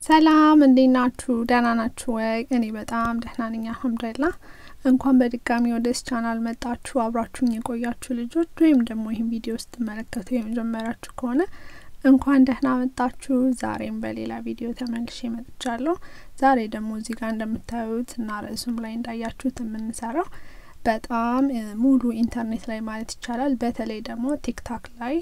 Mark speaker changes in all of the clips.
Speaker 1: ሰላም እንዴት ናችሁ? ደህና ናችሁ ወይ? እኔ በጣም ደህና ነኝ አልሐምዱሊላህ። እንኳን በድጋሚ ወደዚህ ቻናል መጣችሁ። አብራችሁኝ የቆያችሁ ልጆች ወይም ደግሞ ይህን ቪዲዮ ስትመለከቱ የመጀመሪያችሁ ከሆነ እንኳን ደህና መጣችሁ። ዛሬም በሌላ ቪዲዮ ተመልሼ መጥቻለሁ። ዛሬ ደግሞ እዚህ ጋር እንደምታዩት እና ርዕሱም ላይ እንዳያችሁት የምንሰራው በጣም ሙሉ ኢንተርኔት ላይ ማለት ይቻላል በተለይ ደግሞ ቲክታክ ላይ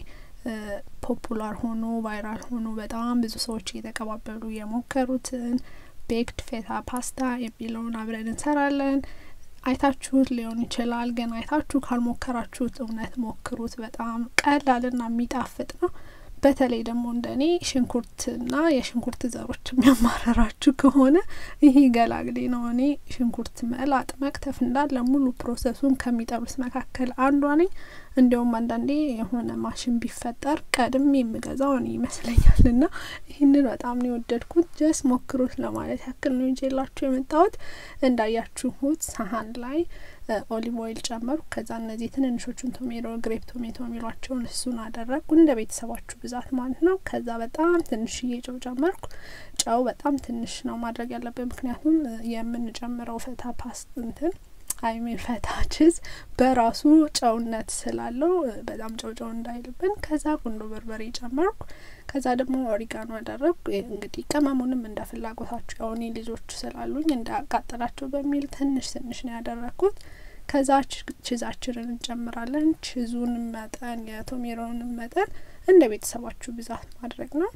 Speaker 1: ፖፑላር ሆኖ ቫይራል ሆኖ በጣም ብዙ ሰዎች እየተቀባበሉ የሞከሩትን ቤክድ ፌታ ፓስታ የሚለውን አብረን እንሰራለን። አይታችሁት ሊሆን ይችላል፣ ግን አይታችሁ ካልሞከራችሁት እውነት ሞክሩት። በጣም ቀላልና የሚጣፍጥ ነው። በተለይ ደግሞ እንደ እኔ ሽንኩርትና የሽንኩርት ዘሮች የሚያማረራችሁ ከሆነ ይሄ ገላግሌ ነው። እኔ ሽንኩርት መላጥ መክተፍ እንዳለ ሙሉ ፕሮሰሱን ከሚጠሉት መካከል አንዷ ነኝ። እንዲያውም አንዳንዴ የሆነ ማሽን ቢፈጠር ቀድሜ የምገዛው እኔ ይመስለኛል። እና ይህንን በጣም ነው የወደድኩት። ጀስ ሞክሩት ለማለት ያክል ነው ይዤላችሁ የመጣሁት። እንዳያችሁት ሳሀን ላይ ኦሊቭ ኦይል ጨመርኩ። ከዛ እነዚህ ትንንሾቹን ቶሜቶ ግሬፕ ቶሜቶ የሚሏቸውን እሱን አደረግኩ እንደ ቤተሰባችሁ ብዛት ማለት ነው። ከዛ በጣም ትንሽዬ ጨው ጨመርኩ። ጨው በጣም ትንሽ ነው ማድረግ ያለብን፣ ምክንያቱም የምንጨምረው ፈታ ፓስት እንትን አይሜን ፈታ ችዝ በራሱ ጨውነት ስላለው በጣም ጨው ጨው እንዳይልብን። ከዛ ቁንዶ በርበሬ ጨመርኩ። ከዛ ደግሞ ኦሪጋኖ አደረግኩ። እንግዲህ ቅመሙንም እንደ ፍላጎታችሁ ያው እኔ ልጆች ስላሉኝ እንዳያቃጥላቸው በሚል ትንሽ ትንሽ ነው ያደረግኩት። ከዛ ችዛችንን እንጨምራለን። ችዙን መጠን የቶሜሮንም መጠን እንደ ቤተሰባችሁ ብዛት ማድረግ ነው።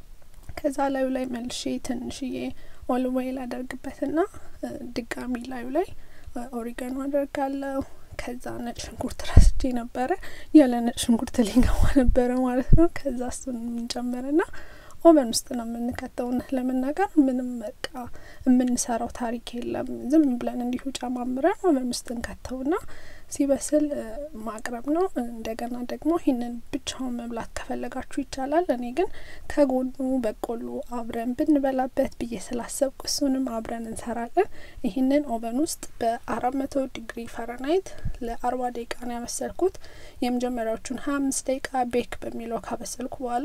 Speaker 1: ከዛ ላዩ ላይ መልሼ ትንሽዬ ኦሊቭ ኦይል አደርግበትና ድጋሚ ላዩ ላይ ኦሪጋኖ አደርጋለሁ። ከዛ ነጭ ሽንኩርት ረስቼ ነበረ፣ ያለ ነጭ ሽንኩርት ሊገባ ነበረ ማለት ነው። ከዛ እሱን የምንጨምርና ኦቨን ውስጥ ነው የምንከተው። እውነት ለመናገር ምንም በቃ የምንሰራው ታሪክ የለም። ዝም ብለን እንዲሁ ጨማምረን ኦቨን ውስጥ እንከተውና ሲበስል ማቅረብ ነው። እንደገና ደግሞ ይህንን ብቻውን መብላት ከፈለጋችሁ ይቻላል። እኔ ግን ከጎኑ በቆሎ አብረን ብንበላበት ብዬ ስላሰብኩ እሱንም አብረን እንሰራለን። ይህንን ኦቨን ውስጥ በአራት መቶ ዲግሪ ፈረናይት ለአርባ ደቂቃ ነው ያበሰልኩት። የመጀመሪያዎቹን ሀያ አምስት ደቂቃ ቤክ በሚለው ካበሰልኩ በኋላ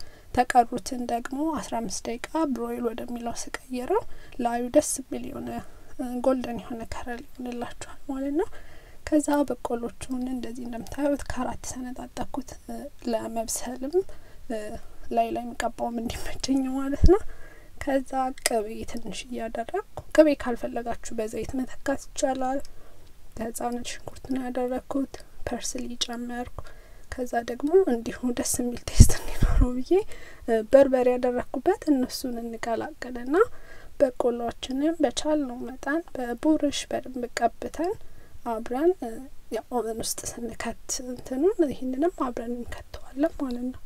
Speaker 1: የተቀሩትን ደግሞ አስራ አምስት ደቂቃ ብሮይል ወደሚለው ስቀይረው ላዩ ደስ የሚል የሆነ ጎልደን የሆነ ከረል ይሆንላችኋል ማለት ነው። ከዛ በቆሎቹን እንደዚህ እንደምታዩት ከአራት ሰነጣጠኩት ለመብሰልም ላይ ላይ የሚቀባውም እንዲመቸኝ ማለት ነው። ከዛ ቅቤ ትንሽ እያደረግኩ ቅቤ ካልፈለጋችሁ በዘይት መተካት ይቻላል። ከዛ ነጭ ሽንኩርት ነው ያደረግኩት፣ ፐርስሊ ጨመርኩ። ከዛ ደግሞ እንዲሁ ደስ የሚል ቴስት እንዲኖረው ብዬ በርበሬ ያደረግኩበት እነሱን እንቀላቅልና በቆሎችንም በቻልነው መጠን በቡርሽ በደንብ ቀብተን አብረን ኦቨን ውስጥ ስንከት እንትኑን ይህንንም አብረን እንከተዋለን ማለት ነው።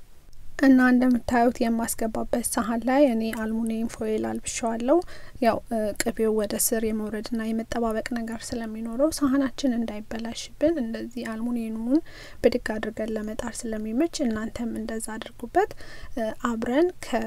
Speaker 1: እና እንደምታዩት የማስገባበት ሳህን ላይ እኔ አልሙኒየም ፎይል አልብሸዋለሁ። ያው ቅቤው ወደ ስር የመውረድና የመጠባበቅ ነገር ስለሚኖረው ሳህናችን እንዳይበላሽብን እንደዚህ አልሙኒየሙን ብድግ አድርገን ለመጣር ስለሚመች እናንተም እንደዛ አድርጉበት። አብረን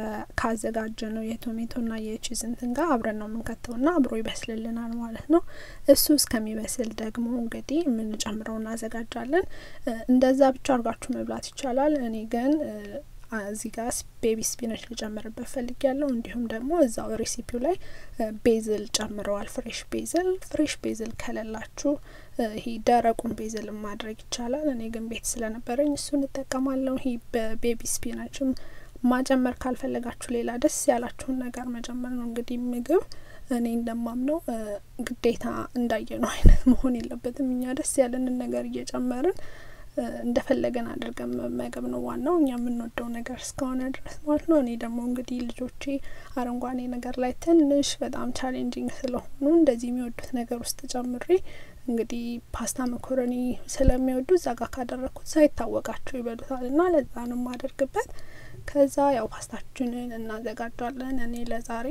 Speaker 1: ካዘጋጀ ነው የቶሜቶና የቺዝ እንትን ጋር አብረን ነው የምንከተውና አብሮ ይበስልልናል ማለት ነው። እሱ እስከሚበስል ደግሞ እንግዲህ የምንጨምረው እናዘጋጃለን። እንደዛ ብቻ አድርጋችሁ መብላት ይቻላል። እኔ ግን እዚህ ጋር ቤቢ ስፒነች ልጨምርበት ፈልግ ያለው እንዲሁም ደግሞ እዛው ሬሲፒው ላይ ቤዝል ጨምረዋል። ፍሬሽ ቤዝል ፍሬሽ ቤዝል ከሌላችሁ ይሄ ደረቁን ቤዝል ማድረግ ይቻላል። እኔ ግን ቤት ስለነበረኝ እሱን እጠቀማለሁ። ይሄ በቤቢ ስፒናችም ማጨመር ካልፈለጋችሁ ሌላ ደስ ያላችሁን ነገር መጨመር ነው። እንግዲህ ምግብ እኔ እንደማምነው ግዴታ እንዳየነው አይነት መሆን የለበትም። እኛ ደስ ያለንን ነገር እየጨመርን እንደፈለገን አድርገን መመገብ ነው ዋናው፣ እኛ የምንወደው ነገር እስከሆነ ድረስ ማለት ነው። እኔ ደግሞ እንግዲህ ልጆቼ አረንጓዴ ነገር ላይ ትንሽ በጣም ቻሌንጂንግ ስለሆኑ እንደዚህ የሚወዱት ነገር ውስጥ ጨምሬ እንግዲህ ፓስታ መኮረኒ ስለሚወዱ እዛ ጋር ካደረግኩት ሳይታወቃቸው ይበሉታል እና ለዛ ነው የማደርግበት። ከዛ ያው ፓስታችንን እናዘጋጃለን። እኔ ለዛሬ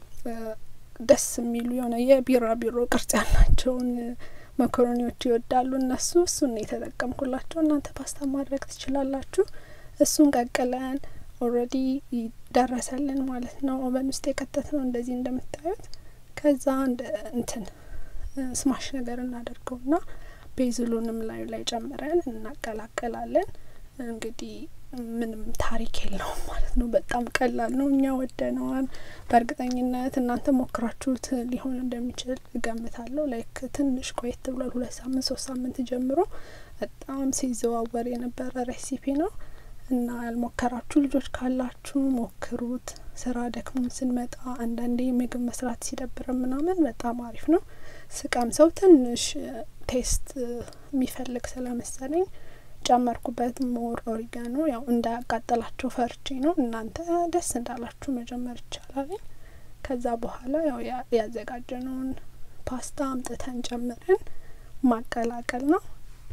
Speaker 1: ደስ የሚሉ የሆነ የቢራ ቢሮ ቅርጽ ያላቸውን መኮረኒዎች ይወዳሉ እነሱ። እሱን ነው የተጠቀምኩላቸው። እናንተ ፓስታ ማድረግ ትችላላችሁ። እሱን ቀቅለን ኦልሬዲ ደረሰልን ማለት ነው። ኦቨን ውስጥ የከተት ነው እንደዚህ እንደምታዩት። ከዛ እንደ እንትን ስማሽ ነገር እናደርገውና ቤዝሉንም ላዩ ላይ ጨምረን እናቀላቀላለን። እንግዲህ ምንም ታሪክ የለውም ማለት ነው። በጣም ቀላል ነው። እኛ ወደነዋል። በእርግጠኝነት እናንተ ሞክራችሁት ሊሆን እንደሚችል እገምታለሁ። ላይክ ትንሽ ቆየት ብሏል። ሁለት ሳምንት ሶስት ሳምንት ጀምሮ በጣም ሲዘዋወር የነበረ ሬሲፒ ነው እና ያልሞከራችሁ ልጆች ካላችሁ ሞክሩት። ስራ ደክሞን ስንመጣ አንዳንዴ ምግብ መስራት ሲደብረን ምናምን በጣም አሪፍ ነው። ስቀም ሰው ትንሽ ቴስት የሚፈልግ ስለመሰለኝ ጨመርኩበት። ሞር ኦሪጋኖ ያው እንዳያቃጠላቸው ፈርቼ ነው። እናንተ ደስ እንዳላችሁ መጀመር ይቻላል። ከዛ በኋላ ያው ያዘጋጀነውን ፓስታ አምጥተን ጨምረን ማቀላቀል ነው።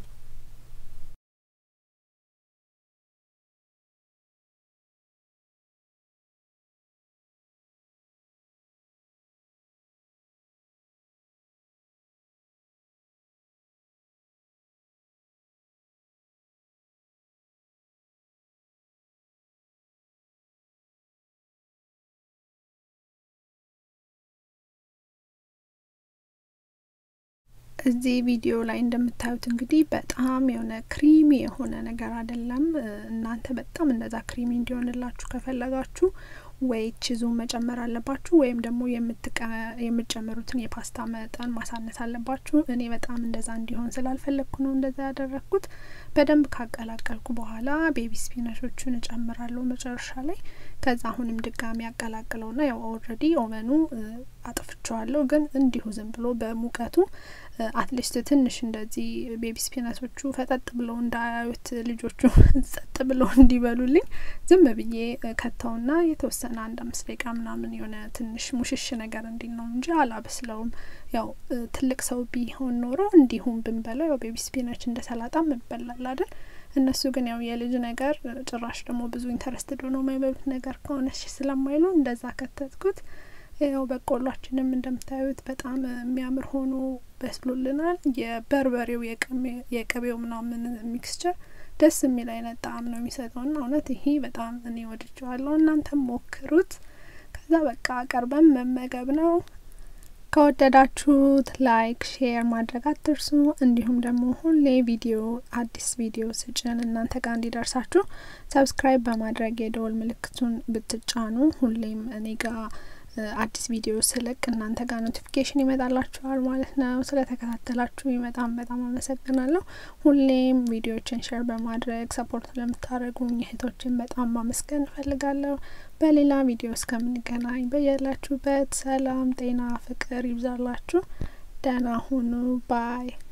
Speaker 1: እዚህ ቪዲዮ ላይ እንደምታዩት እንግዲህ በጣም የሆነ ክሪሚ የሆነ ነገር አይደለም። እናንተ በጣም እንደዛ ክሪሚ እንዲሆንላችሁ ከፈለጋችሁ ወይ ቺዙን መጨመር አለባችሁ ወይም ደግሞ የምትጨምሩትን የፓስታ መጠን ማሳነስ አለባችሁ። እኔ በጣም እንደዛ እንዲሆን ስላልፈለግኩ ነው እንደዛ ያደረግኩት። በደንብ ካቀላቀልኩ በኋላ ቤቢ ስፒናሾቹን እጨምራለሁ መጨረሻ ላይ። ከዛ አሁንም ድጋሚ ያቀላቅለውና ያው ኦልሬዲ ኦቨኑ አጥፍቸዋለሁ፣ ግን እንዲሁ ዝም ብሎ በሙቀቱ አትሊስት ትንሽ እንደዚህ ቤቢ ስፒናሶቹ ፈጠጥ ብለው እንዳያዩት ልጆቹ ጸጥ ብለው እንዲበሉልኝ ዝም ብዬ ከተውና የተወሰነ አንድ አምስት ደቂቃ ምናምን የሆነ ትንሽ ሙሽሽ ነገር እንዲል ነው እንጂ አላበስለውም። ያው ትልቅ ሰው ቢሆን ኖሮ እንዲሁም ብንበላው ያው ቤቢ ስፒናች እንደ ሰላጣም ይበላል አይደል? እነሱ ግን ያው የልጅ ነገር ጭራሽ ደግሞ ብዙ ኢንተረስትድ ሆነው የማይበሉት ነገር ከሆነች ስለማይሉ እንደዛ ከተትኩት። ያው በቆሏችንም እንደምታዩት በጣም የሚያምር ሆኖ በስሎልናል። የበርበሬው የቅቤው ምናምን ሚክስቸር ደስ የሚል አይነት ጣዕም ነው የሚሰጠው ና እውነት ይሄ በጣም እኔ ወድጀዋለሁ። እናንተም ሞክሩት። ከዛ በቃ ቀርበን መመገብ ነው። ከወደዳችሁት ላይክ፣ ሼር ማድረግ አትርሱ። እንዲሁም ደግሞ ሁሌ ቪዲዮ አዲስ ቪዲዮ ስጭን እናንተ ጋር እንዲደርሳችሁ ሰብስክራይብ በማድረግ የደወል ምልክቱን ብትጫኑ ሁሌም እኔ ጋር አዲስ ቪዲዮ ስለቅ እናንተ ጋር ኖቲፊኬሽን ይመጣላችኋል ማለት ነው። ስለተከታተላችሁ በጣም በጣም አመሰግናለሁ። ሁሌም ቪዲዮችን ሼር በማድረግ ሰፖርት ለምታደርጉኝ እህቶችን በጣም ማመስገን እፈልጋለሁ። በሌላ ቪዲዮ እስከምንገናኝ በያላችሁበት ሰላም፣ ጤና፣ ፍቅር ይብዛላችሁ። ደህና ሁኑ ባይ